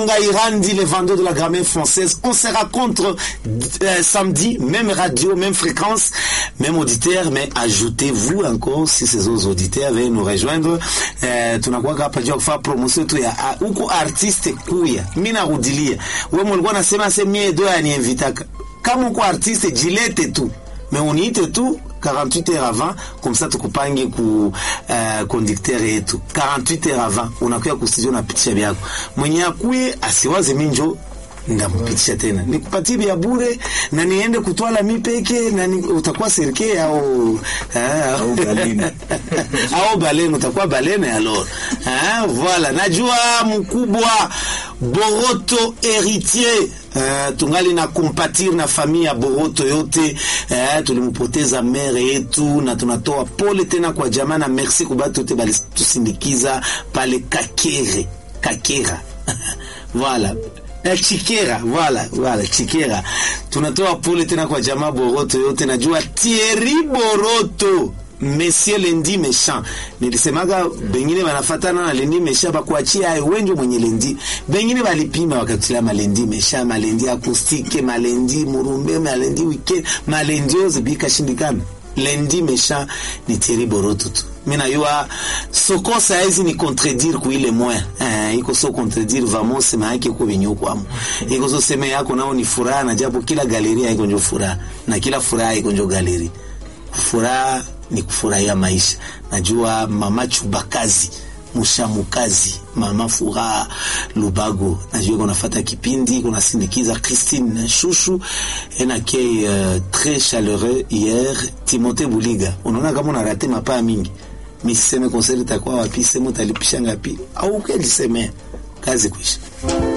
Tonga Irandi, les vendeurs de la grammaire française. On se rencontre euh, samedi, même radio, même fréquence, même auditeur, mais ajoutez-vous encore si ces autres auditeurs veulent nous rejoindre. Euh, tunakuwa hapa juu ya kufanya promotion tu ya ah, huko artiste kuya. Mimi narudilia. Wewe mlikuwa nasema semie do yaniinvitaka. Kama uko artiste jilete tu. Mais uniite tu 48 heures avant comme ça tukupange ku uh, conducteur yetu 48 heures avant unakuya kustudio unapitisha vyako mwenye akuye asiwaze minjo ndampitisha tena nikupatie vya bure na niende kutwala mi peke na ni, utakuwa serke au ah, Au balene. au balene utakuwa balene alors ah, voilà najua mkubwa Boroto héritier Uh, tungali na kumpatir na familia ya Boroto yote uh, tulimpoteza mere yetu na tunatoa pole tena kwa jamaa na merci kwa batu wote balitusindikiza pale Kakere Kakera voilà Eh, Chikera voilà voilà Chikera tunatoa pole tena kwa jamaa Boroto yote najua Thierry Boroto Monsieur Lendi Méchant nilisemaga bengine banafatana na Lendi Méchant bakuachia ayo wenjo mwenye Lendi bengine balipima wakatila malendi Méchant malendi akustike malendi murumbe malendi weekend malendi yoze bikashindikana Lendi Méchant ni Thierry Boroto tu mimi najua soko saizi ni contredire kuile moya eh, iko so contredire vamo sema yake ko vinyuko amo iko so sema yako nao ni furaha na japo kila galeria iko njo furaha na kila furaha iko njo galeri furaha ni kufurahia maisha. Najua mama Chubakazi Mushamukazi, mama Furaha Lubago, najua kunafata kipindi kunasindikiza Christine na Shushu enake uh, très chaleureux hier Timothée Buliga. Unaona kama unarate mapaa mingi, misiseme konseri itakuwa wapi, sema utalipisha ngapi au ukelisemea kazi kuisha